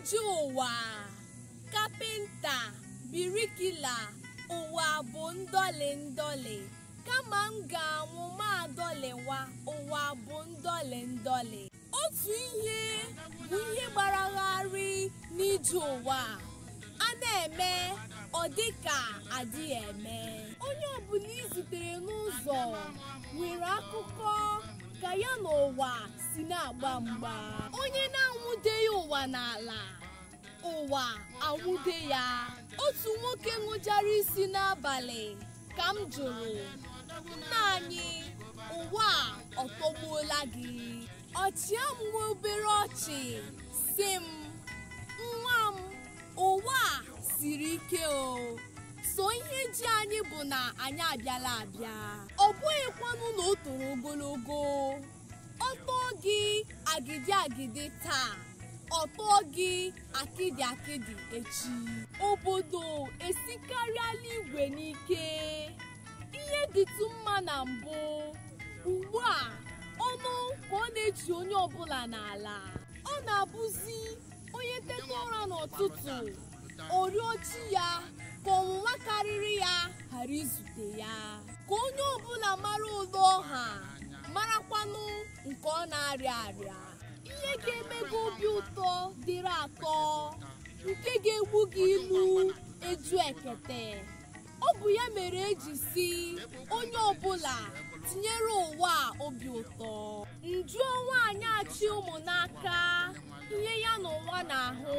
ije ụwa kapịnta birikila ụwa bụ ndọlị ndọlị kama m ga-anwụ ma adọlịwa ụwa bụ ndọlị ndọlị otu ihe bụ ihe gbaragharị n'ije ụwa a na-eme ọ dịka adịghị eme onye ọbụla izutere n'ụzọ nwere akụkọ ka ya na ụwa si na-agba mgba onye na-anwụdeghị ụwa n'ala ụwa anwụde ya otu nwoke ṅụjara isi n'abalị ka m jụrụ nna anyị ụwa ọ tọgbuola gị ọchịa m nwe obere ọchị si m nwa m ụwa a siri ike o so ihe ji anyị bụ na anyị abịala abịa ọ bụghịkwanụ na o toro ogologo ọ tọọ gị agidi agidi taa ọ tọọ gị akịdị akịdị echi obodo esikarịala igwe n'ike ihe dịtụ mma na mbụ ugbu a ọnụ ka ọ na-eji onye ọbụla n'ala ọ na-abụzi onye teta ụra n'ụtụtụ orio chi ya ka ọnwụnwa karịrị ya ghara izute ya ka onye ọbụla mara ụlọ ọha marakwanụ nke ọ na-arịa arịa ihe ga-emego obi ụtọ dịrị atọ nke ga-egbu gị ilu eju ekete ọ bụ ya mere eji si onye ọbụla tinyere ụwa a obi ụtọ njuo nwaanyị achị ụmụ n'aka ihe ya na ụwa na-ahụ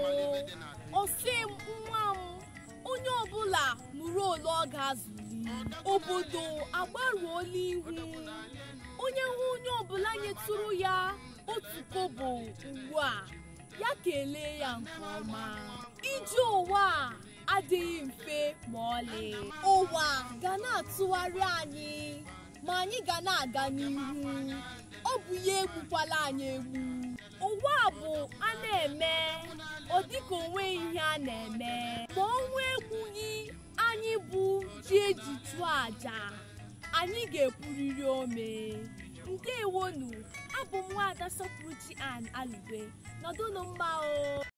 osi m nwa m onye ọbụla nụrụ ole ọ ga-azụli obodo agbaruola ihu onye hụ onye ọbụla nyetụrụ ya otu kobo ugbu a ya kelee ya nke ọma ije ụwa a adịghị mfe ma ọlị ụwa ga na-atụgharị anyị ma anyị ga na-aga n'ihu ọ bụ ya egbukwala anyị egbu ụwa bụ a na-eme ọ dịka onwe ihe a na-eme ma ọnwa egbughị anyị bụ ji eji chụọ àjà anyị ga-epuriri ome ndewonu abụ m nwaada sọpụrụ chi an alugwe nọdụnụ mma o